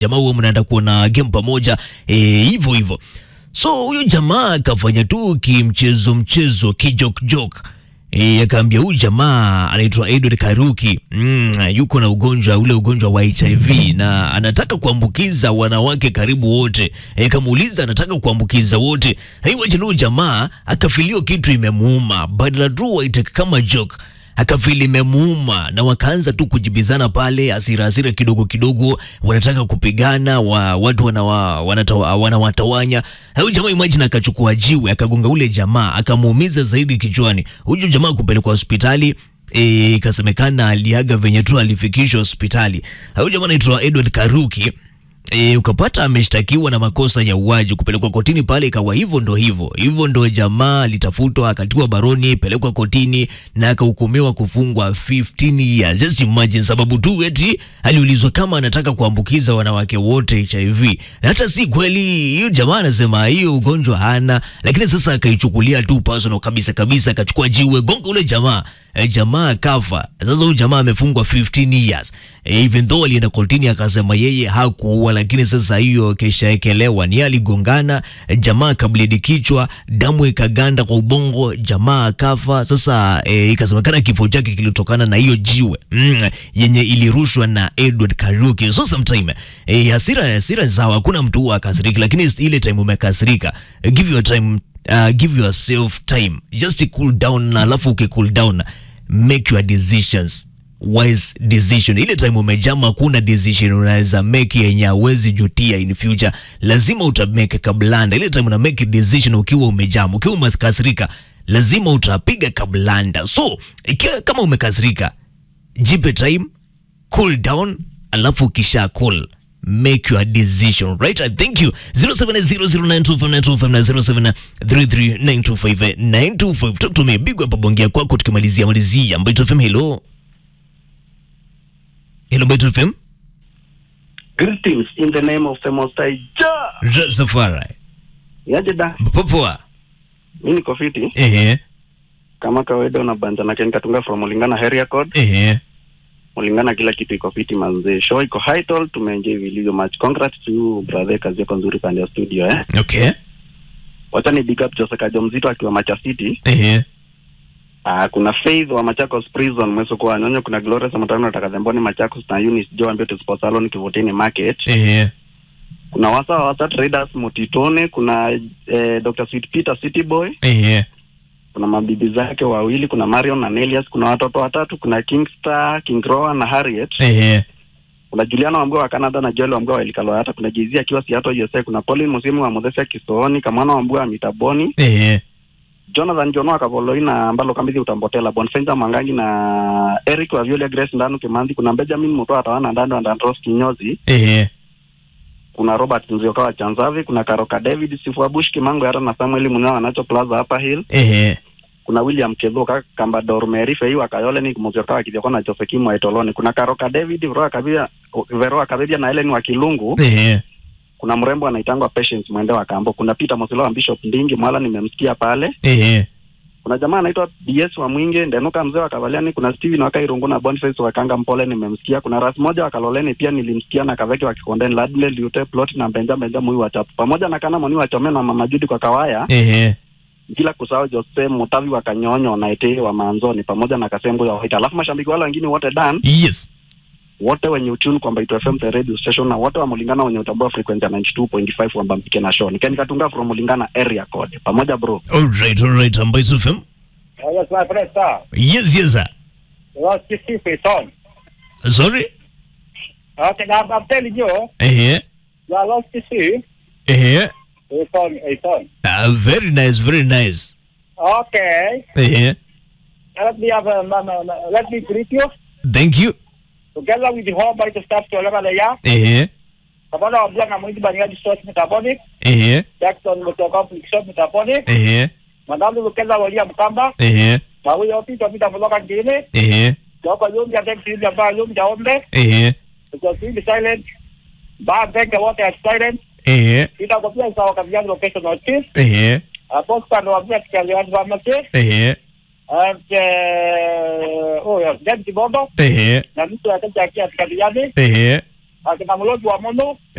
jamaa huo mnaenda kuona game pamoja eh, hivyo hivyo. So huyu jamaa akafanya tu kimchezo mchezo kijok jok E, akaambia huyu jamaa anaitwa Edward Karuki mm, yuko na ugonjwa ule ugonjwa wa HIV na anataka kuambukiza wanawake karibu wote. E, kamuuliza anataka kuambukiza wote. Haiwaje huyu jamaa akafilio kitu imemuuma, badala tu waiteke kama joke akafili imemuuma na wakaanza tu kujibizana pale, hasira hasira kidogo kidogo, wanataka kupigana wa, watu wanawa, wanatawa, wanawatawanya. Huyu jamaa imagine, akachukua jiwe akagonga ule jamaa akamuumiza zaidi kichwani. Huyu jamaa kupelekwa hospitali eh, ikasemekana aliaga venye tu alifikishwa hospitali. Huyu jamaa anaitwa Edward Karuki. E, ukapata ameshtakiwa na makosa ya uwaji kupelekwa kotini pale, ikawa hivyo ndo hivyo hivyo ndo jamaa alitafutwa akatiwa baroni, pelekwa kotini na akahukumiwa kufungwa 15 years. Just imagine, sababu tu eti aliulizwa kama anataka kuambukiza wanawake wote HIV, na hata si kweli. Hiyo jamaa anasema hiyo ugonjwa hana, lakini sasa akaichukulia tu personal kabisa kabisa, akachukua jiwe gonga ule jamaa e, jamaa akafa. Sasa huyu jamaa amefungwa 15 years e, even though alienda kotini akasema yeye hakuua, lakini sasa hiyo keshaekelewa ni aligongana, e, jamaa akabledi kichwa, damu ikaganda kwa ubongo, jamaa akafa. Sasa e, ikasemekana kifo chake kilitokana na hiyo jiwe mm, yenye ilirushwa na Edward Karuki. So sometime e, hasira hasira sawa, hakuna mtu huwa akasiriki, lakini ile time umekasirika, e, give your time uh, give yourself time just to cool down, na alafu uki cool down make your decisions wise decision. Ile time umejama, kuna decision unaweza make yenye hauwezi jutia in future, lazima utamake kablanda. Ile time una make decision ukiwa umejama, ukiwa umekasirika, lazima utapiga kablanda. So ikiwa kama umekasirika, jipe time, cool down, alafu kisha cool make your decision right. I thank you 0700925925 na 0733925925 talk to me, bigwa hapa bongea kwako, tukimalizia malizia Mbito FM. Hello hello, Mbito FM Greetings in the name of the Most High Jah. Rastafari Yaje da, popoa. mimi niko fiti Ehe kama kawaida, unabanja na Ken Katunga from Mulingana area code. ehe Mulingana kila kitu iko fiti manze, show iko high tall, tumeenjoy vilivyo much. Congrats to you brother, kazi yako nzuri pande ya studio eh. okay Wacha ni big up Jose Kajo mzito akiwa Macha City. ehe Ah, kuna Faith wa Machakos Prison mweso kwa nyonyo, kuna Glorious Mutano na Takazemboni Machakos na Eunice Joe ambaye tu Sports Salon Kivutini Market. ehe Kuna wasa wa wasa traders Mutitone, kuna eh, Dr. Sweet Peter City Boy ehe kuna mabibi zake wawili, kuna Marion na Nelius, kuna watoto watatu, kuna Kingstar, King Roa na Harriet, ehe kuna Juliana Wambua wa Canada na Joel Wambua wa Elikalo hata kuna Jay-Z akiwa Seattle USA, kuna Colin Musimu wa Muthesia Kisooni, Kamwana Wambua wa Mitaboni, ehe Jonathan Jono wa Kavoloi na Ambalo Kambithi Utambotela, Bonfenza Mwangangi na Eric wa Viola Grace Ndanu Kimanzi, kuna Benjamin Mutoa Tawana Ndando na Dandros Kinyozi, ehe kuna Robert Nzioka wa Chanzavi, kuna Karoka David Sifua Bush Kimango hata na Samuel Munyawa Nacho Plaza hapa Hill ehe kuna William Kedhoka Kambador Meri Fei wa Kayole ni Muzioka wa Kithioko na Josekimu wa Etoloni. Kuna Karoka David Veroa Kabia Veroa Kabia na Helen wa Kilungu. ehe Kuna mrembo anaitangwa Patience Mwende wa Kambo. Kuna Peter Mosilo wa Bishop Ndingi Mwala nimemsikia pale. ehe Kuna jamaa anaitwa DS wa Mwinge Ndenuka mzee wa Kavaliani. Kuna Steven wa Kairungu na Boniface wa Kanga Mpole nimemsikia. Kuna Ras moja wa Kaloleni pia nilimsikia na Kaveki wa Kikondeni Ladle Liute Plot na Benja Benja Mui wa Chapu. Pamoja na Kana Moni wa Chome na Mama Judi kwa Kawaya. ehe bila kusahau Jose Mutavi wa Kanyonyo na Ete wa Manzoni pamoja na Kasembo ya Waita. Alafu mashabiki wale wengine wote Dan, yes wote wenye utune kwamba Ito FM the radio station na wote wa Mulingana wenye utambua frequency ya 92.5 kwamba mpike na show. Nikeni katunga from Mulingana area code. Pamoja bro. alright alright Mbito FM Oh, yes, my friend, sir. yes yes sir Lost your secret, son. sorry Okay, now I'm telling you, ehe you are lost to see. ehe A son, a son. uh, very nice very nice Okay. ehe Let me have a, um, um, let me greet you thank you together with the whole body of staff to level ya. ehe Kabana wabia na mwindi banyadi source metabonic. ehe Jackson Mutoka Flixon metabonic. ehe Madamu Lukeza walia mkamba. ehe Mawi yopi to pita mloka ngine. ehe Yoko yumi ya tenki yumi ya ba yumi ya ombe. ehe Because we be silent. Ba benga wote are silent. ehe Ita kopia isa wakabiyani location of chief. ehe Aposta ndo wabia kikaliwani wamase. ehe And uh, oh yeah, James Bondo ehe na mtu akaja akia tukabiliane ehe akina Mlozi wa Mono